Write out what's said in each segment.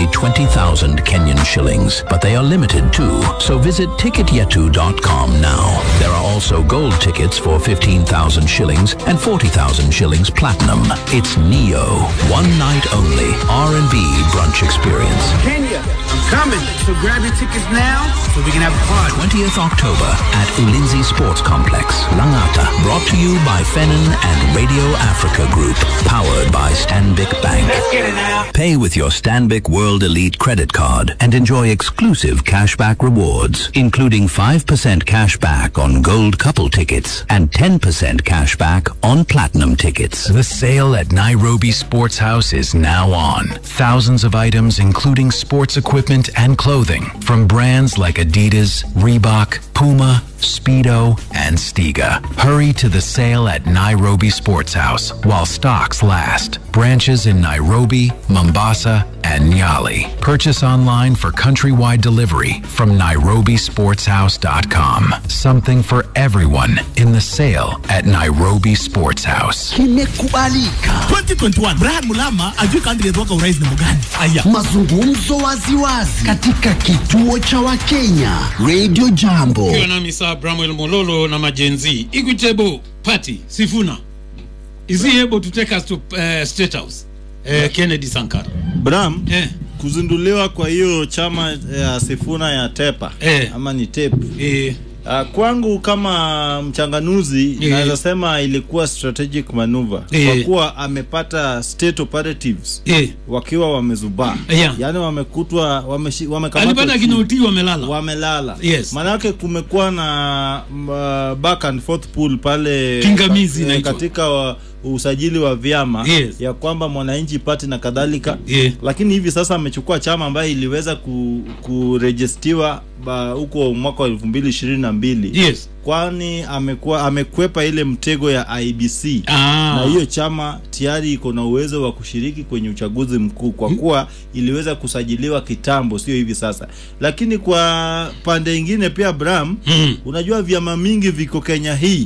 20,000 Kenyan shillings, but they are limited too. So visit ticketyetu.com now. There are also gold tickets for 15,000 shillings and 40,000 shillings platinum. It's Neo, one night only R&B brunch experience. Kenya, I'm coming. So grab your tickets now so we can have a party. 20th October at Ulinzi Sports Complex, Langata. Brought to you by Fennon and Radio Africa Group. Powered by Stanbic Bank. Let's get it now. Pay with your Stanbic World Elite credit card and enjoy exclusive cashback rewards, including 5% cashback on gold couple tickets and 10% cashback on platinum tickets. The sale at Nairobi Sports House is now on. Thousands of items, including sports equipment and clothing, from brands like Adidas, Reebok, Puma, Speedo, and Stiga. Hurry to the sale at Nairobi Sports House while stocks last. Branches in Nairobi, Mombasa, and Nyali. Purchase online for countrywide delivery from nairobisportshouse.com. Something for everyone in the sale at Nairobi Sports House. Kimekubalika. 2021 Brian Mulama ajui country yatoka urais na mugani. Aya. Mazungumzo waziwazi katika kituo cha Wakenya Radio Jambo. ukiwa nami saa Bramwell Mololo na majenzi Equitable Party Sifuna is he able to take us to uh, State House uh, Kennedy Sankara Bram, eh, kuzinduliwa kwa hiyo chama ya Sifuna ya Tepa Eh. ama ni TEP eh, Uh, kwangu kama mchanganuzi Eh. naweza sema ilikuwa strategic maneuver Eh. kwa kuwa amepata state operatives eh. wakiwa wamezubaa Yeah. yaani wamekutwa wameshi- wamekamatwa alipata chini. kinoti wamelala wamelala Yes. maanake kumekuwa na uh, back and forth pool pale Pingamizi eh, inaitwa. katika wa, usajili wa vyama Yes. ya kwamba mwananchi pati na kadhalika Yeah. lakini hivi sasa amechukua chama ambayo iliweza ku, kurejestiwa ba- huko mwaka wa elfu mbili ishirini na mbili yes kwani amekuwa amekwepa ile mtego ya IBC Ah. na hiyo chama tayari iko na uwezo wa kushiriki kwenye uchaguzi mkuu kwa kuwa iliweza kusajiliwa kitambo, sio hivi sasa. Lakini kwa pande ingine pia Bram, Mm. unajua vyama mingi viko Kenya hii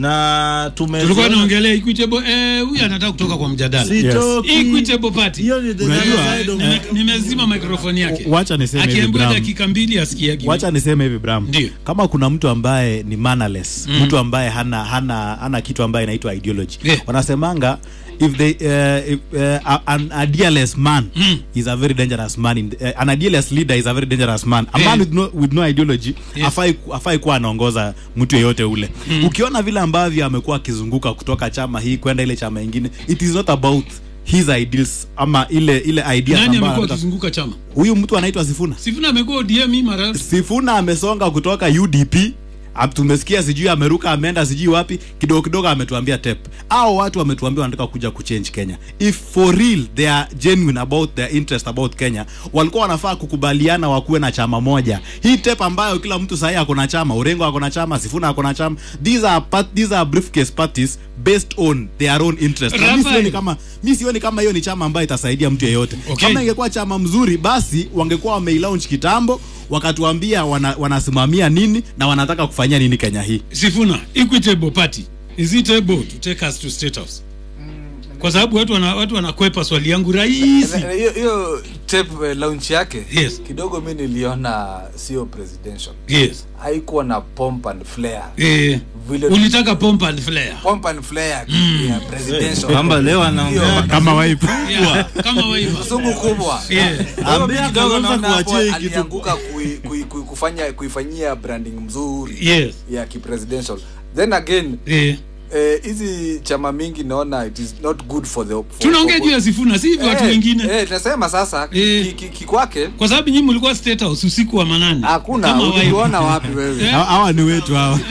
na tume tulikuwa naongelea Equitable eh, huyu anataka kutoka kwa mjadala Sitoki. Equitable Party Hiyo ni the Unajua, other side of- Nime- nimezima mikrofoni yake wacha niseme hivi akiambiwa Bram. dakika mbili asikiagi wacha niseme hivi Bram, Ndio. kama kuna mtu ambaye ni mannerless Mm. mtu ambaye hana hana hana kitu ambaye inaitwa ideology Yeah. wanasemanga if they uh, if, uh, an idealist man Mm. is a very dangerous man in, uh, an idealist leader is a very dangerous man a Yeah. man with no, with no ideology Yes. afai afai kuwa anaongoza mtu yeyote ule Mm. ukiona vile ambavyo amekuwa akizunguka kutoka chama hii kwenda ile chama ingine it is not about his ideals ama ile ile ideas nani ambayo amekuwa anataka- akizunguka chama huyu mtu anaitwa Sifuna Sifuna amekuwa ODM hii mara Sifuna amesonga kutoka UDP Ap- tumesikia sijui ameruka ameenda sijui wapi kidogo kidogo ametuambia tep au watu wametuambia wanataka kuja kuchange Kenya if for real they are genuine about their interest about Kenya walikuwa wanafaa kukubaliana wakuwe na chama moja hii tep ambayo kila mtu sahii ako na chama Orengo ako na chama Sifuna ako na chama these are part, these are briefcase parties based on their own interest na mimi Rafael. sioni kama mimi sioni kama hiyo ni chama ambayo itasaidia mtu yeyote Okay. kama ingekuwa chama mzuri basi wangekuwa wameilaunch kitambo wakatuambia wana, wanasimamia nini na wanataka kufanyia nini Kenya hii. Sifuna Equitable Party is it able to take us to State House kwa sababu watu wana, watu wanakwepa swali yangu rahisi Na- hiyo hiyo tape eh, launch yake Yes. kidogo mi niliona sio presidential yes haikuwa na pomp and flair eh, vile ulitaka pomp and flare pomp and flair ya presidential kwamba leo anaongea Hiyo- Kama waipu. yeah, kama waiva mzungu kubwa yeah. Kwa hiyo Ambia mi kidogo Kalonzo naona hapo kuachia hii kitu. alianguka kui- kui- kui- kufanya kuifanyia branding mzuri yes ya kipresidential then again eh. eh, hizi chama mingi naona it is not good for the for- tunaongea for- juu ya Sifuna si hivyo watu Eh, wengine eh, tunasema sasa Eh. ki- ki- kikwake kwa sababu nyinyi mlikuwa State House usiku wa manane hakuna Kama waiva. uliona wapi wewe Eh. Hawa- Hawa ni wetu hawa.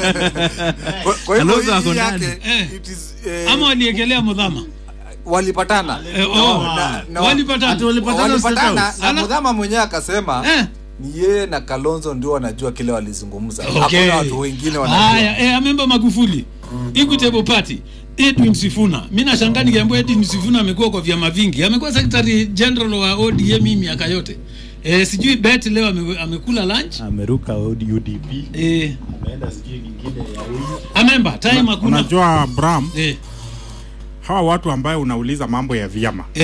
Kwa- kwa hivyo Kalonzo ako hii ndani. yake Eh. it is, eh, ama waliekelea mudhama walipatana eh, oh. na- na- walipatana Ati walipatana walipatana State na Ala- mudhama mwenyewe akasema eh. ni yeye na kalonzo ndio wanajua kile walizungumza Okay. hakuna watu wengine wanajua haya eh, amemba magufuli equitable party edwin sifuna mi nashangaa nikiambiwa edwin sifuna amekuwa kwa vyama vingi amekuwa secretary general wa odm hii miaka yote eh, sijui bet leo ame, amekula lunch Ameruka UDP. eh, Ameenda sijui nyingine ya huyu. amemba time hakuna unajua Bram, eh, hawa watu ambayo unauliza mambo ya vyama eh,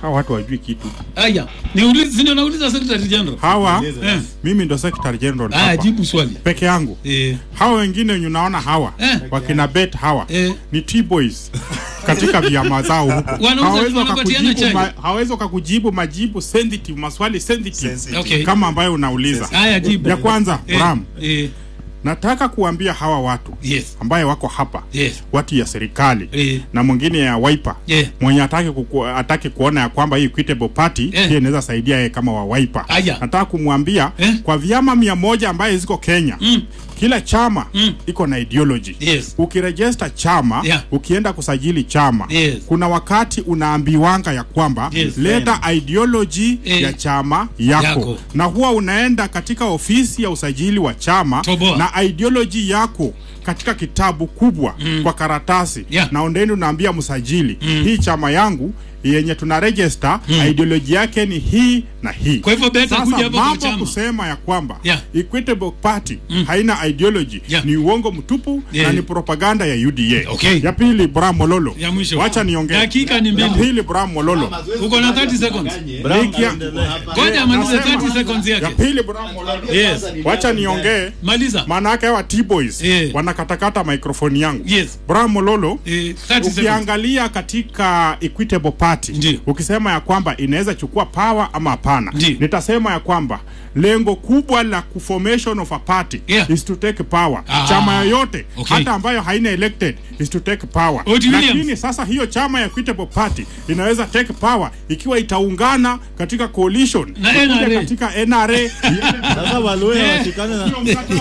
hawa watu wajui kitu Aya, niulize, si ndio nauliza Secretary General. hawa Eh. mimi ndo secretary general Aya, hapa jibu swali. peke yangu Eh. hawa wengine wenye unaona hawa Eh. wakina bet hawa Eh. ni t-boys katika vyama zao huko Wanauza- hawawezi wanapatiana wakakujibu chai. ma, hawawezi wakakujibu majibu sensitive maswali sensitive Sensitive. Okay. kama ambayo unauliza Aya, jibu. ya kwanza Eh, Bram Eh. nataka kuambia hawa watu Yes. ambaye wako hapa Yes. watu ya serikali Eh. na mwingine ya Wiper Yeah. mwenye ataki, kuku, ataki kuona ya kwamba hii equitable party Eh. pia inaweza saidia yeye kama wa Wiper. Aya. Nataka kumwambia Eh. kwa vyama mia moja ambaye ziko Kenya Mm. kila chama Mm. iko na ideology Yes. ukirejesta chama Yeah. ukienda kusajili chama Yes. kuna wakati unaambiwanga ya kwamba Yes. leta ideology Eh. ya chama yako. Yako. na huwa unaenda katika ofisi ya usajili wa chama Toboa. na ideology yako katika kitabu kubwa Mm. kwa karatasi Yeah. na ondeni unaambia msajili Mm. hii chama yangu yenye tuna register Mm. ideology yake ni hii na hii Kwa hivyo beta kuja sasa hapo kwa mambo chama. kusema ya kwamba Yeah. equitable party Mm. haina ideology Yeah. ni uongo mtupu Yeah. na ni propaganda ya UDA Okay. ya pili Bram Mololo Ya mwisho. wacha niongee Dakika ni mbili. ya pili Bram Mololo Uko na 30 seconds. Nikia- Ngoja amalize Nasema- 30 seconds ya yake. pili Bram Mololo Yes. wacha niongee Maliza. maana yake hawa T-boys Eh. wanakatakata microphone yangu Yes. Bram Mololo Eh, 30 seconds. ukiangalia katika equitable party Ndio. ukisema ya kwamba inaweza chukua power ama hapana Ndio. nitasema ya kwamba lengo kubwa la formation of a party Yeah. is to take power Ah. chama yoyote Okay. hata ambayo haina elected is to take power Oti Williams. lakini sasa hiyo chama ya equitable party inaweza take power ikiwa itaungana katika coalition Na ikuja NRA. katika NRA sasa waluya Eh. watikane na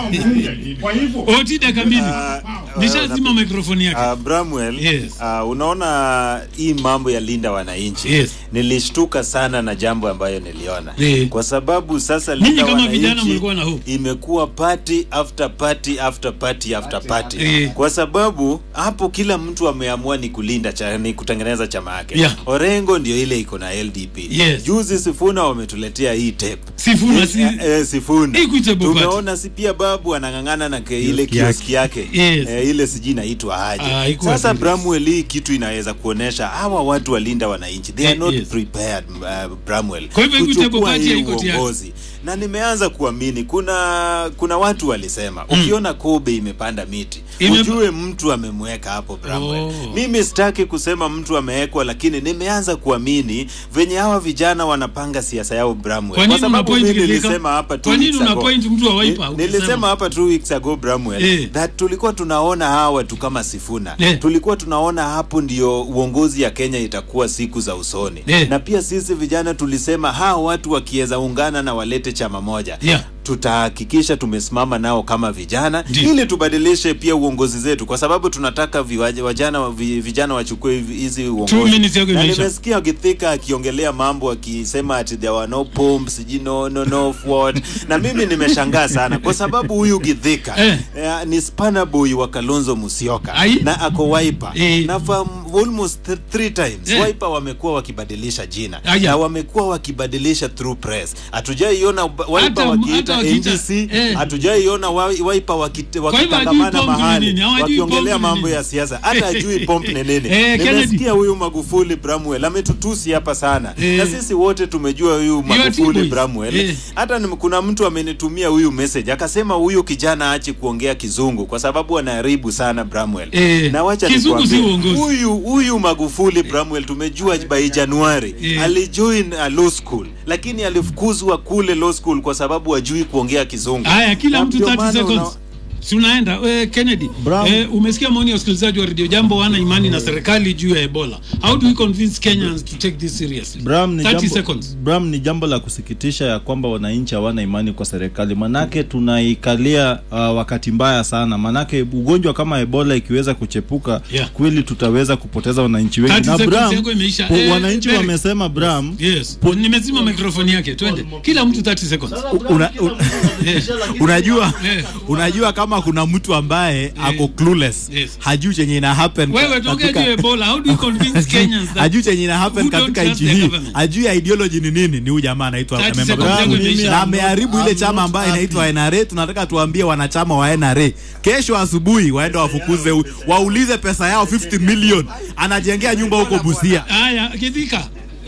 kwa hivyo Oti dakika mbili. Nishazima microphone yake. Uh, Bramwell, Yes. uh, unaona hii mambo ya linda wananchi Yes. nilishtuka sana na jambo ambayo niliona Eh. kwa sababu sasa Ninyi linda kama vijana wananchi mlikuwa na hope. imekuwa party after party after party after party Eh. kwa sababu hapo kila mtu ameamua ni kulinda cha, ni kutengeneza chama yake Yeah. Orengo ndio ile iko na LDP Yes. juzi Sifuna wametuletea hii tape Sifuna Eh, si eh, eh, Sifuna Equitable Party. tumeona si pia babu anang'ang'ana na ke, ile kioski yake Yes. eh, ile sijui inaitwa aje Ah, iko sasa wapi? Bramwell hii kitu inaweza kuonesha hawa watu walinda wananchi they are Eh, not yes. prepared uh, Bramwell Kwa hivyo Equitable kuchukua Party hii haiko tayari. uongozi na nimeanza kuamini kuna kuna watu walisema ukiona Kobe imepanda miti Ime- ujue mtu amemweka hapo Bramwell Oh. mimi sitaki kusema mtu amewekwa lakini nimeanza kuamini venye hawa vijana wanapanga siasa yao Bramwell Kwa nini sababu una point mimi Kithika? nilisema hapa two Kwa nini weeks una ago. point mtu wa Wiper Ni- ukisema? nilisema hapa two weeks ago Bramwell Eh. that tulikuwa tunaona hawa watu kama Sifuna Eh. tulikuwa tunaona hapo ndio uongozi ya Kenya itakuwa siku za usoni Eh. na pia sisi vijana tulisema hawa watu wakiweza ungana na walete chama moja Yeah. tutahakikisha tumesimama nao kama vijana Ndiyo. ili tubadilishe pia uongozi zetu kwa sababu tunataka viwaje- vijana vi- vijana wachukue hivi- hizi Two uongozi minutes yako na imeisha. nimesikia Githika akiongelea mambo akisema ati there were no pumps sijui no no no what na mimi nimeshangaa sana kwa sababu huyu Githika Eh. eh, ni spanner boy wa Kalonzo Musyoka Ai. na ako Wiper Eh. na for almost th three times Eh. Wiper wamekuwa wakibadilisha jina Aya. na wamekuwa wakibadilisha through press hatujaiona Wiper Hata- wakiita hata wakiita- NDC eh. hatujaiona wa- Wiper wakite- hivyo hajui wakitangamana pomp ni mahali nini, hawajui wakiongelea pomp ni mambo nini. ya siasa hata ajui pomp ni nini Eh, Kennedy. nimesikia huyu Magufuli Bramwell ametutusi hapa sana Eh. na sisi wote tumejua huyu Magufuli T-boys. Bramwell Eh. hata ni- kuna mtu amenitumia huyu message akasema huyu kijana aache kuongea kizungu kwa sababu anaharibu sana Bramwell Eh. na wacha Kizungu si nikwambie, uongozi. huyu huyu Magufuli Bramwell tumejua by Januari Eh. alijoin a law school lakini alifukuzwa kule law school kwa sababu hajui kuongea kizungu Haya, kila Na mtu ndio 30 maana seconds. una- Si unaenda eh, Kennedy Brown. eh, umesikia maoni ya wasikilizaji wa redio jambo wana imani na serikali juu ya Ebola how do we convince Kenyans to take this seriously Bram ni, 30 jambo, seconds Bram ni jambo la kusikitisha ya kwamba wananchi hawana imani kwa serikali, manake tunaikalia uh, wakati mbaya sana, manake ugonjwa kama Ebola ikiweza kuchepuka Yeah. kweli tutaweza kupoteza wananchi 30 wengi. Na seconds Bram, yako imeisha. po- Eh, wananchi Derek. wamesema Bram, yes nimezima mikrofoni yake twende kila mtu 30 seconds una, un, Eh, unajua Eh. unajua kama kuna mtu ambaye ako clueless Yes. hajui chenye ina happen wewe tokea juu ya Ebola how do you convince Kenyans that hajui chenye ina happen who don't katika trust nchi the hii government? hajui ideology ni nini ni huyu jamaa anaitwa 30 member seconds Brown. yangu imeisha. na ameharibu ile I'm chama not ambayo happy. inaitwa NRA tunataka tuambie wanachama wa NRA kesho asubuhi waende wafukuze huyu. waulize pesa yao 50 million anajengea nyumba huko Busia haya Kithika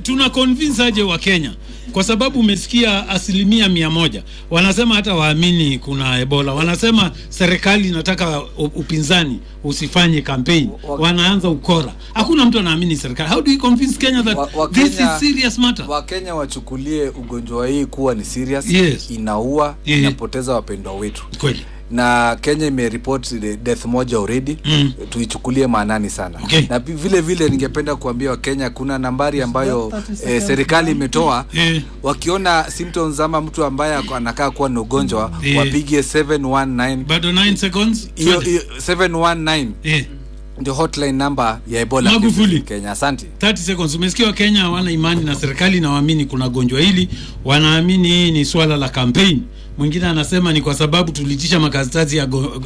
tuna convince aje wa Kenya kwa sababu umesikia asilimia mia moja wanasema hata waamini kuna Ebola, wanasema serikali inataka u- upinzani usifanye campaign, wanaanza ukora. Hakuna mtu anaamini serikali. How do you convince Kenya that Wa- wa this Kenya- is serious matter? wakenya wachukulie ugonjwa hii kuwa ni serious Yes. inaua Yeah. inapoteza wapendwa wetu Kweli. na kenya imeripoti the death moja already Mm. tuichukulie maanani sana Okay. na pi- vile vile ningependa kuambia wakenya kuna nambari ambayo eh, serikali imetoa Eh. wakiona symptoms ama mtu ambaye ako- anakaa kuwa na ugonjwa Eh. wapige 719 Bado 9 seconds. hiyo Twende. hiyo 719 Eh. ndio hotline number ya ebola Magufuli. cases Kenya asante 30 seconds. Umesikia Wakenya hawana imani na serikali na waamini kuna gonjwa hili, wanaamini hii ni swala la campaign. Mwingine anasema ni kwa sababu tulitisha makaratasi ya go,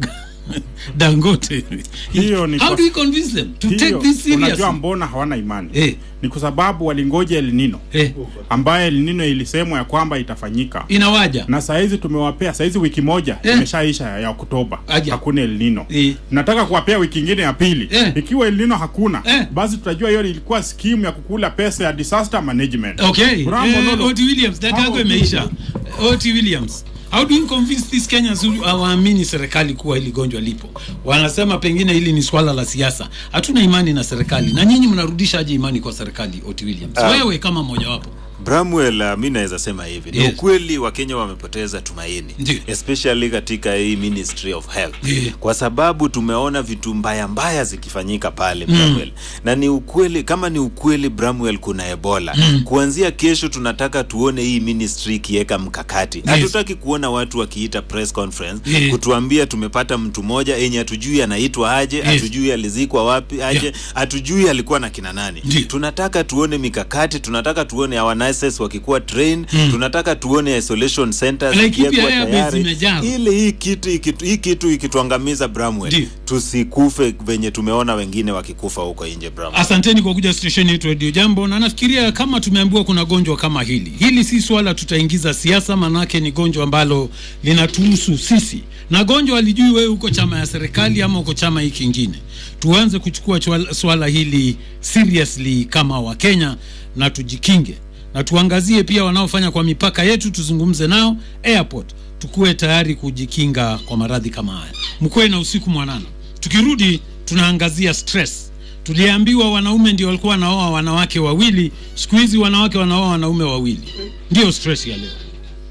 Dangote. Hiyo ni How kwa- do we convince them to take Hiyo, this unajua seriously? mbona hawana imani Eh. ni kwa sababu walingoja El Nino Eh. ambaye El Nino ilisemwa ya kwamba itafanyika Inawaja. na saizi tumewapea saizi wiki moja Eh. imeshaisha ya, ya Oktoba Aja. hakuna El Nino Eh. nataka kuwapea wiki ingine ya pili Eh. ikiwa El Nino hakuna Eh. basi tutajua hiyo ilikuwa skimu ya kukula pesa ya disaster management Okay. Rambo Eh, Lolo. Oti Williams, dakika yako How- imeisha. Oti Williams. How do you convince these Kenyans who hawaamini serikali kuwa hili gonjwa lipo? Wanasema pengine hili ni swala la siasa. Hatuna imani na serikali. Na nyinyi mnarudisha aje imani kwa serikali, Oti Williams? Ah. Wewe kama mmojawapo. Bramwell, uh, mi naweza sema hivi ni Yes. ukweli Wakenya wamepoteza tumaini Ndiyo. especially katika hii Ministry of Health Ndiyo. kwa sababu tumeona vitu mbaya mbaya zikifanyika pale Bramwell na ni ukweli kama ni ukweli Bramwell kuna Ebola kuanzia kesho tunataka tuone hii ministry ikiweka mkakati hatutaki kuona watu wakiita press conference Yes. kutuambia tumepata mtu mmoja yenye hatujui anaitwa aje hatujui alizikwa wapi aje Yeah. hatujui alikuwa na kina nani Ndiyo. tunataka tuone mikakati tunataka tuone our nurses wakikuwa train tunataka tuone isolation centers Laikipia zikiwekwa Airbase tayari. imejaa. ili hii kitu ikitu- hii kitu ikituangamiza Bramwell Ndiyo. tusikufe venye tumeona wengine wakikufa huko nje Bramwell Asanteni kwa kuja station yetu Radio Jambo, na nafikiria kama tumeambiwa kuna gonjwa kama hili, hili si swala tutaingiza siasa, manake ni gonjwa ambalo linatuhusu sisi, na gonjwa alijui wewe uko chama ya serikali ama uko chama hiki kingine. Tuanze kuchukua chwala- swala hili seriously kama Wakenya na tujikinge, na tuangazie pia wanaofanya kwa mipaka yetu, tuzungumze nao airport, tukuwe tayari kujikinga kwa maradhi kama haya. Mkuwe na usiku mwanana. Tukirudi tunaangazia stress tuliambiwa wanaume ndio walikuwa wanaoa wanawake wawili siku hizi wanawake wanaoa wanaume wawili ndio stress ya leo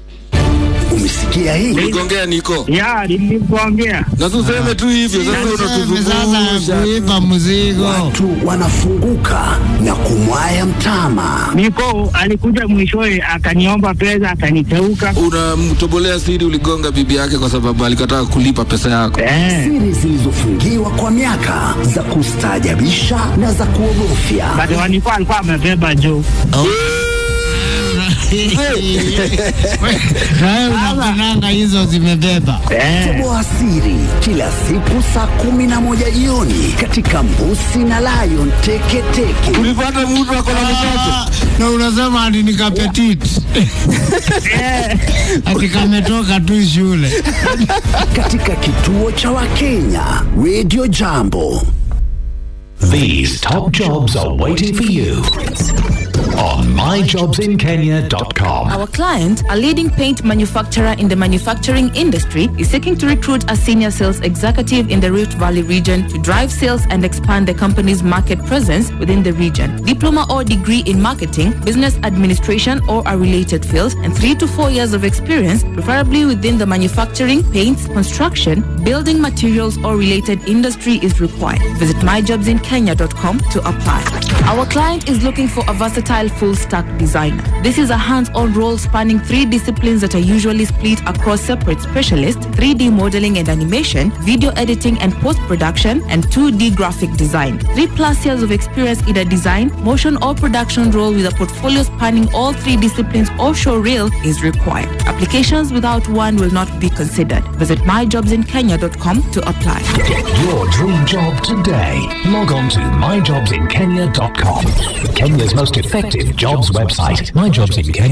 Umesikia hii? Uligongea niko. Ya, nilikuongea. Na tuseme tu hivyo sasa unatuzungusha. kuipa mzigo. Watu wanafunguka na kumwaya mtama. Niko alikuja mwishowe akaniomba pesa akaniteuka. Unamtobolea siri uligonga bibi yake kwa sababu alikataa kulipa pesa yako. Eh. Siri zilizofungiwa kwa miaka za kustaajabisha na za kuogofya. Bado walikuwa alikuwa amebeba juu. Nawe unakunanga hizo zimebeba. Toboa siri kila siku saa kumi na moja jioni katika Mbusi na Lion Teketeke. Ulipata mtu ako na mtoto. Na unasema ati ni kapetit. Ati kametoka tu shule. Katika kituo cha Wakenya, Radio Jambo. These top jobs are waiting for you on myjobsinkenya.com. Our client, a leading paint manufacturer in the manufacturing industry, is seeking to recruit a senior sales executive in the Rift Valley region to drive sales and expand the company's market presence within the region. Diploma or degree in marketing, business administration, or a related field, and three to four years of experience, preferably within the manufacturing, paints, construction, building materials, or related industry is required. Visit myjobsinkenya.com to apply. Our client is looking for a versatile full stack designer. This is a hands on role spanning three disciplines that are usually split across separate specialists 3D modeling and animation, video editing and post production, and 2D graphic design. Three plus years of experience in a design, motion, or production role with a portfolio spanning all three disciplines or show reel is required. Applications without one will not be considered. Visit myjobsinkenya.com to apply. Get your dream job today. Log on to myjobsinkenya.com. Kenya's most effective jobs website. My Jobs in Kenya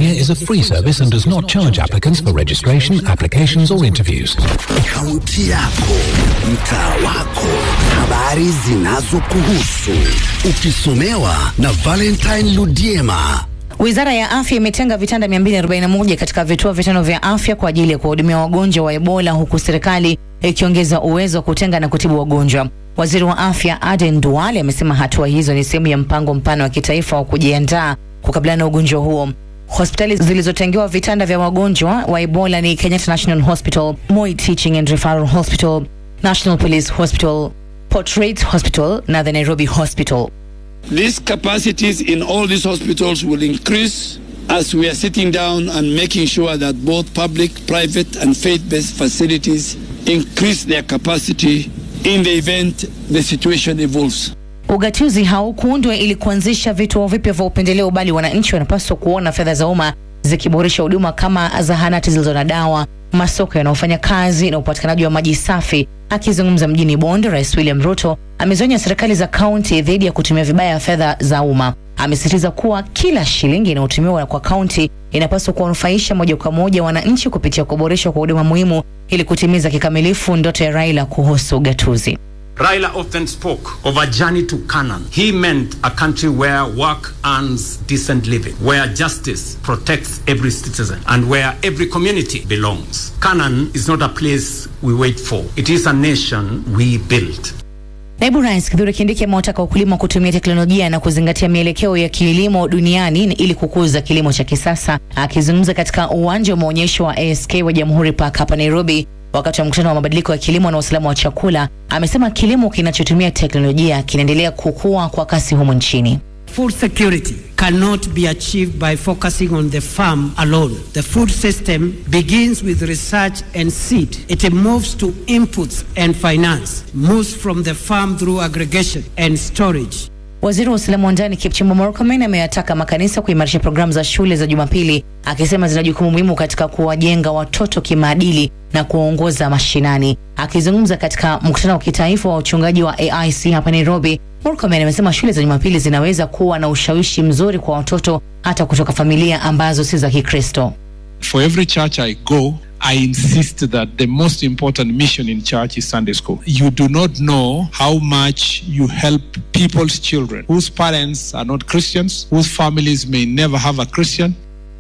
Care is a free service and does not charge applicants for registration, applications, or interviews. Kaunti yako, mtaa wako, habari zinazokuhusu, ukisomewa na Valentine Ludiema. Wizara ya Afya imetenga vitanda 241 katika vituo vitano vya afya kwa ajili ya kuwahudumia wagonjwa wa Ebola huku serikali ikiongeza uwezo wa kutenga na kutibu wagonjwa. Waziri wa Afya Aden Duale amesema hatua hizo ni sehemu ya mpango mpana wa kitaifa wa kujiandaa kukabiliana na ugonjwa huo. Hospitali zilizotengewa vitanda vya wagonjwa wa Ebola ni Kenyatta National Hospital, Moi Teaching and Referral Hospital, National Police Hospital, Port Reitz Hospital na the Nairobi Hospital. These capacities in all these hospitals will increase as we are sitting down and making sure that both public, private, and faith based facilities increase their capacity in the event the situation evolves. Ugatuzi haukuundwa ili kuanzisha vituo vipya vya upendeleo, bali wananchi wanapaswa kuona fedha za umma zikiboresha huduma kama zahanati zilizo na dawa, masoko yanayofanya kazi na upatikanaji wa maji safi. Akizungumza mjini Bondo, Rais William Ruto amezionya serikali za kaunti dhidi ya kutumia vibaya fedha za umma. Amesisitiza kuwa kila shilingi inayotumiwa kwa kaunti inapaswa kuwanufaisha moja kwa moja wananchi kupitia kuboreshwa kwa huduma muhimu ili kutimiza kikamilifu ndoto ya Raila kuhusu ugatuzi. Raila often spoke of a journey to Canaan. He meant a country where work earns decent living, where justice protects every citizen, and where every community belongs. Canaan is not a place we wait for, it is a nation we build. Naibu Rais Kithure Kindiki amewataka wakulima kutumia teknolojia na kuzingatia mielekeo ya kilimo duniani ili kukuza kilimo cha kisasa. Akizungumza katika uwanja wa maonyesho wa ASK wa Jamhuri Park hapa Nairobi wakati wa mkutano wa mabadiliko ya kilimo na usalama wa chakula, amesema kilimo kinachotumia teknolojia kinaendelea kukua kwa kasi humu nchini. Food security cannot be achieved by focusing on the farm alone. The food system begins with research and seed. It moves to inputs and finance, moves from the farm through aggregation and storage. Waziri wa usalama wa ndani Kipchumba Murkomen ameyataka makanisa kuimarisha programu za shule za Jumapili, akisema zina jukumu muhimu katika kuwajenga watoto kimaadili na kuwaongoza mashinani. Akizungumza katika mkutano wa kitaifa wa uchungaji wa AIC hapa Nairobi, Murkomen amesema shule za Jumapili zinaweza kuwa na ushawishi mzuri kwa watoto hata kutoka familia ambazo si za Kikristo. For every church I go, I insist that the most important mission in church is Sunday school. You do not know how much you help people's children whose parents are not Christians, whose families may never have a Christian.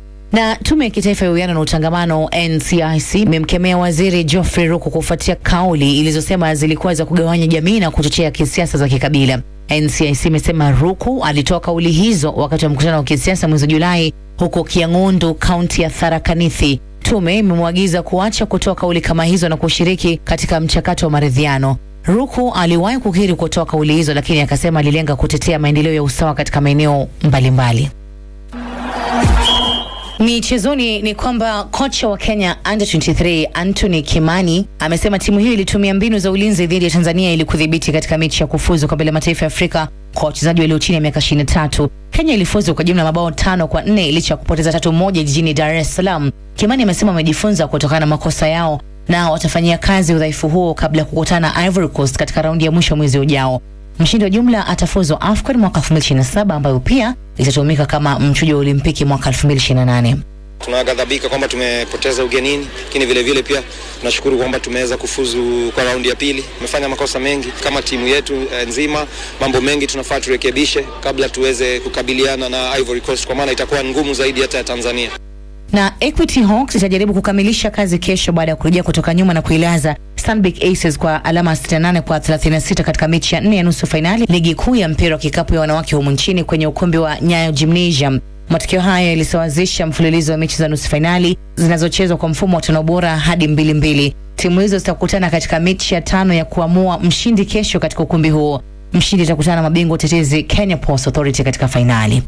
Na tume ya kitaifa ya uwiano na utangamano NCIC imemkemea waziri Geoffrey Ruku kufuatia kauli ilizosema zilikuwa za kugawanya jamii na kuchochea kisiasa za kikabila. NCIC imesema Ruku alitoa kauli hizo wakati wa mkutano wa kisiasa mwezi Julai huko Kiang'undu, kaunti ya Tharaka Nithi. Tume imemwagiza kuacha kutoa kauli kama hizo na kushiriki katika mchakato wa maridhiano. Ruku aliwahi kukiri kutoa kauli hizo, lakini akasema alilenga kutetea maendeleo ya usawa katika maeneo mbalimbali. Michezoni ni kwamba kocha wa Kenya under 23 Anthony Kimani amesema timu hiyo ilitumia mbinu za ulinzi dhidi ya Tanzania ili kudhibiti katika mechi ya kufuzu kombe la mataifa ya Afrika kwa wachezaji walio chini ya miaka 23. Kenya ilifuzu kwa jumla mabao tano kwa nne licha ya kupoteza tatu moja jijini Dar es Salaam. Kimani amesema wamejifunza kutokana na makosa yao na watafanyia kazi udhaifu huo kabla ya kukutana na Ivory Coast katika raundi ya mwisho mwezi ujao. Mshindi wa jumla atafuzu AFCON mwaka 2027 ambayo pia itatumika kama mchujo wa Olimpiki mwaka 2028. Tunaghadhabika kwamba tumepoteza ugenini, lakini vile vile pia tunashukuru kwamba tumeweza kufuzu kwa raundi ya pili. Tumefanya makosa mengi kama timu yetu eh, nzima, mambo mengi tunafaa turekebishe kabla tuweze kukabiliana na Ivory Coast, kwa maana itakuwa ngumu zaidi hata ya Tanzania. Na Equity Hawks itajaribu kukamilisha kazi kesho baada ya kurejea kutoka nyuma na kuilaza Stanbic Aces kwa alama 68 kwa 36 katika mechi ya nne ya nusu fainali ligi kuu ya mpira wa kikapu ya wanawake humu nchini kwenye ukumbi wa Nyayo Gymnasium. Matokeo haya yalisawazisha mfululizo wa mechi za nusu fainali zinazochezwa kwa mfumo wa tano bora hadi mbili mbili. Timu hizo zitakutana katika mechi ya tano ya kuamua mshindi kesho katika ukumbi huo. Mshindi itakutana na mabingwa utetezi Kenya Ports Authority katika fainali.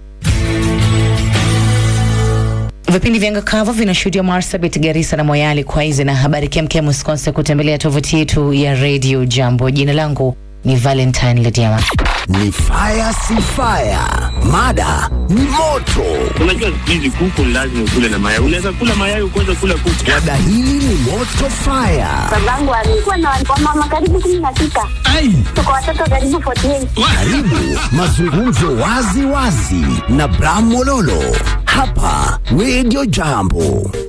Vipindi vya Ngakavu vinashuhudia Marsabit, Garissa na Moyali. Kwa hizi na habari kemkem, usikose kutembelea tovuti yetu ya Radio Jambo. Jina langu ni Valentine Lediama. Ni fire si fire, mada ni moto. Unajua siku hizi kuku lazima ukule na mayai. Unaweza kula mayai ukaweza kula kuku. Mada hili ni moto fire. Babangu alikuwa na wamama karibu kumi na sita. Tuko watoto karibu 48. Karibu mazungumzo wazi wazi na Bram Mololo hapa Radio Jambo.